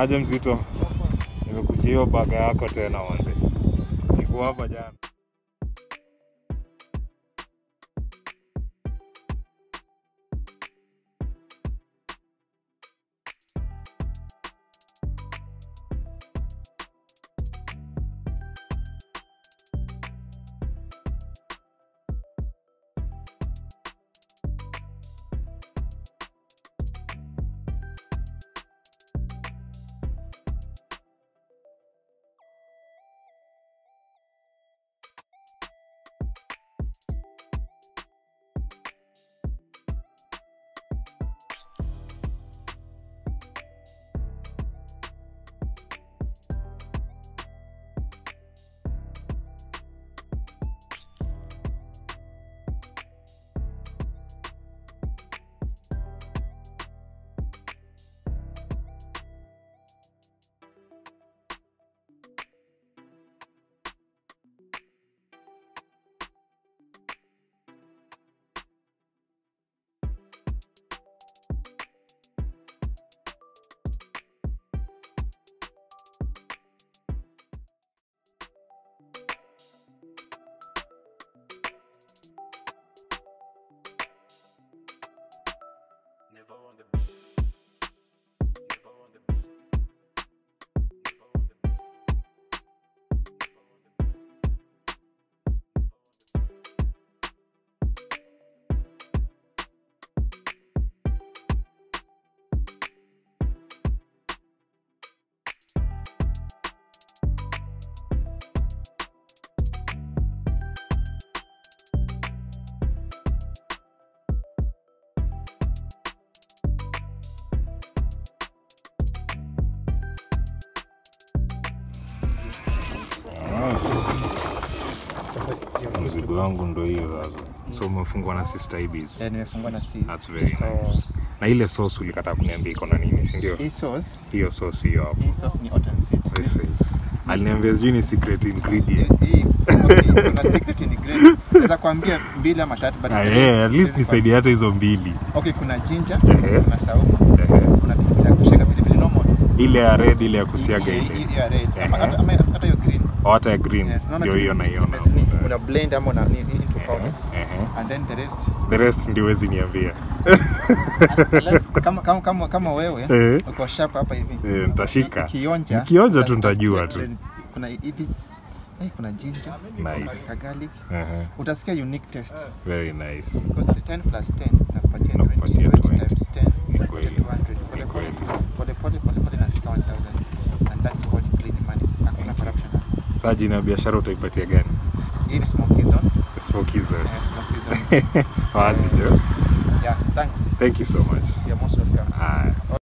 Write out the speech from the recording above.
Aje mzito, nimekujia hiyo baga yako tena wanze. Niko hapa jana. Never on the beat. Never on the beat. Never on the beat. Never on the beat. Never on the beat. Mzigo wangu ndo hiyo sasa. So umefungwa na Sister Ibis. Eh, nimefungwa na C. That's very so, nice. Na ile sauce ulikataa kuniambia iko na nini, si ndio? Hii sauce, Hiyo sauce hiyo hapo. hii sauce ni hot and sweet. This is. Aliniambia sijui ni secret ingredient. Hii okay, kuna secret ingredient. Naweza kuambia mbili ama tatu but Ah, the yeah, rest at least siwezi nisaidie hata hizo mbili. kwa- Okay, kuna ginger, Ehe. kuna saumu, Ehe. kuna pilipili ya kushika pilipili normal. Ile ya red ile ya kusiaga Hii- ile. hii- hii ya red. Ama Ehe. hata ama hata hiyo green. Au hata ya green. Yes, unaona Ndio tu hiyo ni- naiona. ni- Una blend ama una ni- ni- into Ehe, powders. ehe. And then the rest The rest ndio huwezi niambia. unless kama kama kama, kama wewe Eh. uko sharp hapa hivi. Eh, nitashika. Ukionja. Nikionja tu uta- nitajua utasikia tu. Kuna hivi eh, kuna ginger, Nice. kuna garlic. Ehe. Utasikia unique taste. Very nice. Because the 10 plus 10 nakupatia Nakupatia 20, 20. times 10 Ni nakupatia kweli. 200. Ni Pole kweli. pole pole pole pole nafika 1000 and that's called clean money. Hakuna corruption. Sasa jina ya biashara utaipatia gani? Hii ni smoky zone. Smoky Zone. Eh, smoky zone. Wazi jo. Yeah, thanks. Thank you so much. You're most welcome. Haya.